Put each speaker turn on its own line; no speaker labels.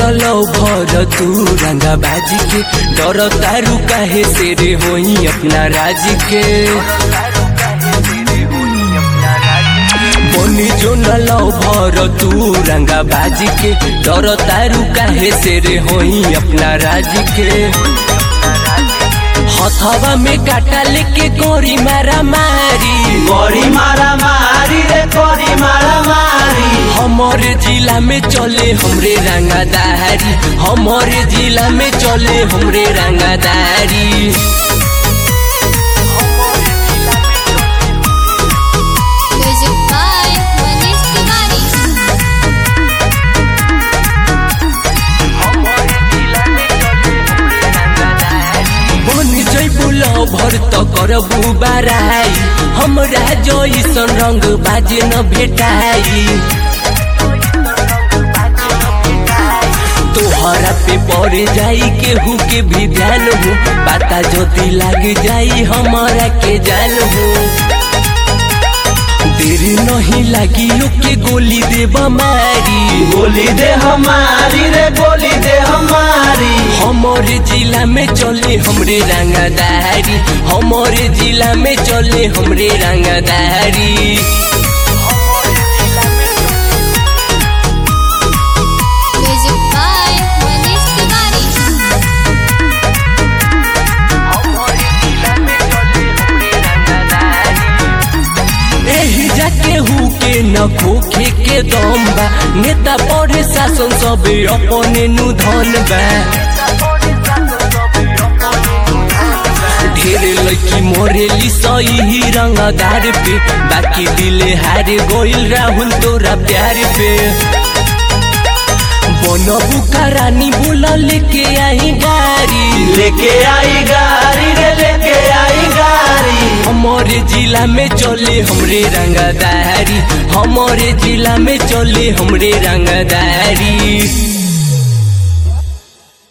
लो भर तू रंगा बाजी के डर तारू काहे से रे होई अपना राज के बनी जो न लो भर तू रंगा बाजी के डर तारू काहे से रे होई अपना राज के हथवा में काटा लेके गोरी मारा मारी
गोरी मारा मारी रे गोरी मारा मारी
हमारे जिला में चले हमरे रंगादारी हमारे जिला में चले हमरे रंगादारी
Music by Manish Tiwari.
बन जैबू भर त करबू बाराई हमरा जैसन रंग बाजे न भेटाई तोहरा पे पड़ जाई केहू के भी ध्यान हो पता जदी लाग जाई हमारा के जान हो देरी नहीं लगी के गोली देब मारी
गोली दे हमारी रे गोली दे हमारी
हमारे जिला में चले हमरे रंगदारी हमारे जिला में चले हमरे रंगदारी
Music by Manish Tiwari.
एही जाके हु के न खोखे के दम बा नेता पढ़े शासन सब अपने नु धन बा ढेर लड़की मोरेली सही रंगदार पे बाकी दिले हारे गोइल राहुल तोरा प्यार पे बनबू का रानी बोला लेके आई गाड़ी
लेके आई गाड़ी रे लेके आई गाड़ी
हमारे जिला में चले हमरे रंगदारी हमारे जिला में चले हमरे रंगदारी